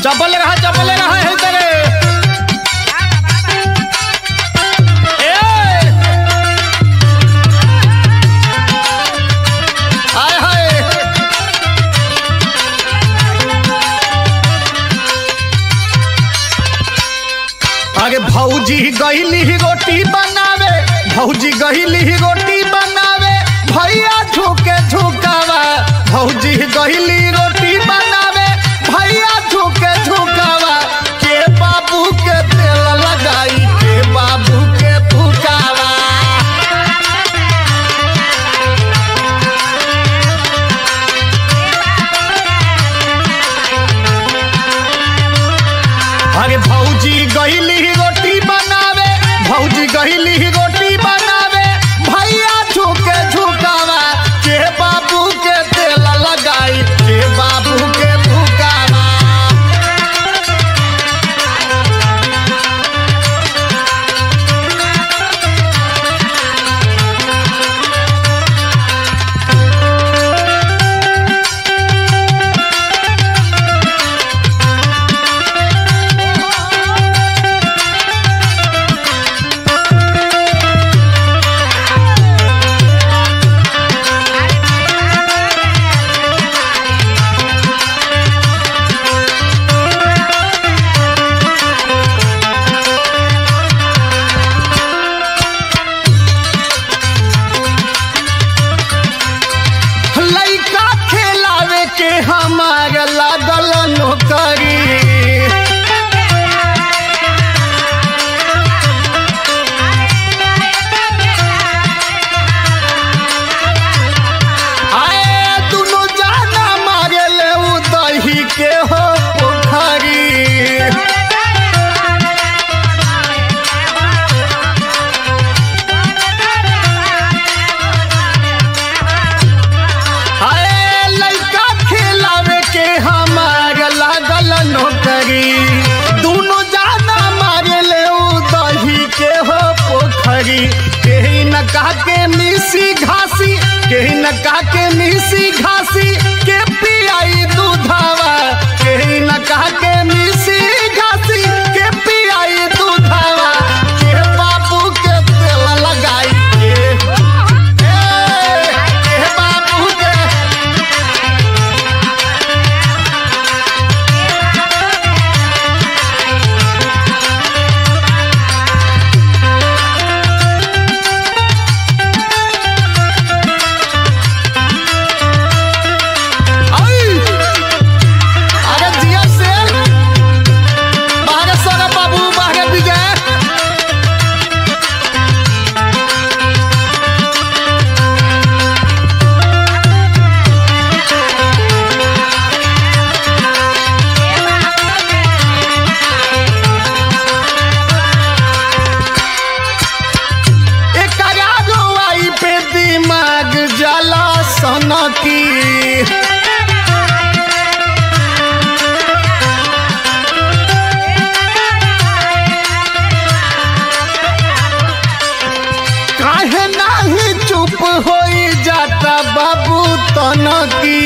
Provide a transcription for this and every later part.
चपल रहा चपल रहा है तेरे ए! हाय हाय अरे भौजी गईली रोटी बनावे भौजी गईली रोटी बनावे भैया झुके झुकावा भौजी गईली रोटी बनावे भैया झुके झुकावा के बाबू के तेल लगाई के बाबू के फुकावा अरे भौजी गईली रोटी बनावे भौजी गईली रोटी बनावे भैया झुके झुकावा के बाबू के तेल लगाई के बाबू के फुकावा लइका खेलावे के हमार लागल नौकरी आए दुनु जाना मारे ले उ दही के हो पोखरी अरे लइका खेलावे के हमार लागल नौकरी दोनों जाना मारे ले उ दही के हो पोखरी केही न कहा के मिसी घासी केही न कहा के मिसी घासी के पियाई दूधावा केही न कहा के मिसी घासी के पियाई दूधावा के बाबू के तेल लगाई के ए, के बाबू के आई! अरे जिया शेर! बाहरे सोना बाबू, बाहरे विजय। एकरा रुआई पे दिमाग जला सनकी काहे नाही चुप होई जाता बाबू तनकी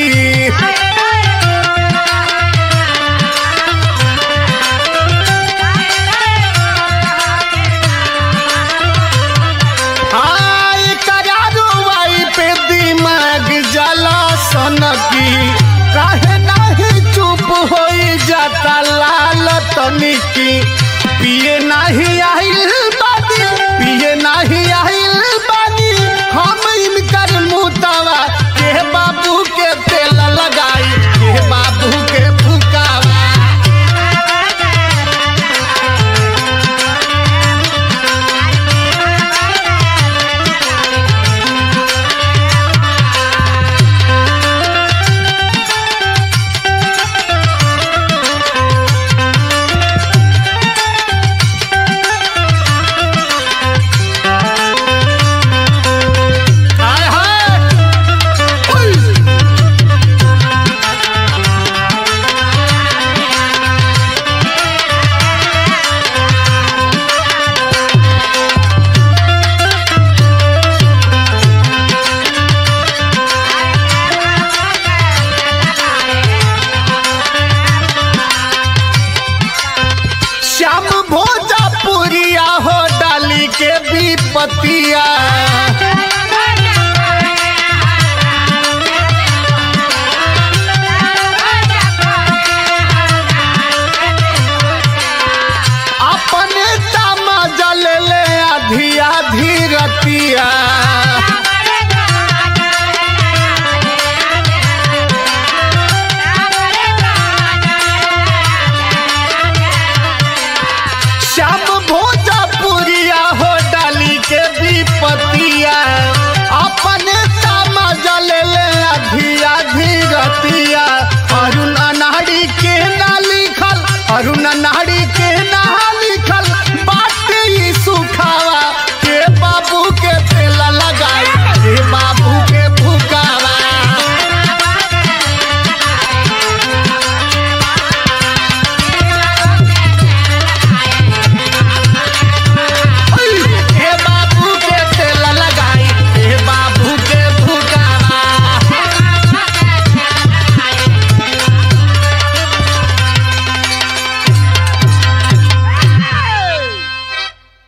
हाय करारुआई पे दिमाग जला सनकी काहे नाही चुप होई जाता लाल तनिकी पिए नाही आइल बानी पिए नाही आइल बानी हम इनकर मुतवा के बाबू के तेल लगाई के बाबू के फुकावा भोजपुरिया हो डाली के विपतिया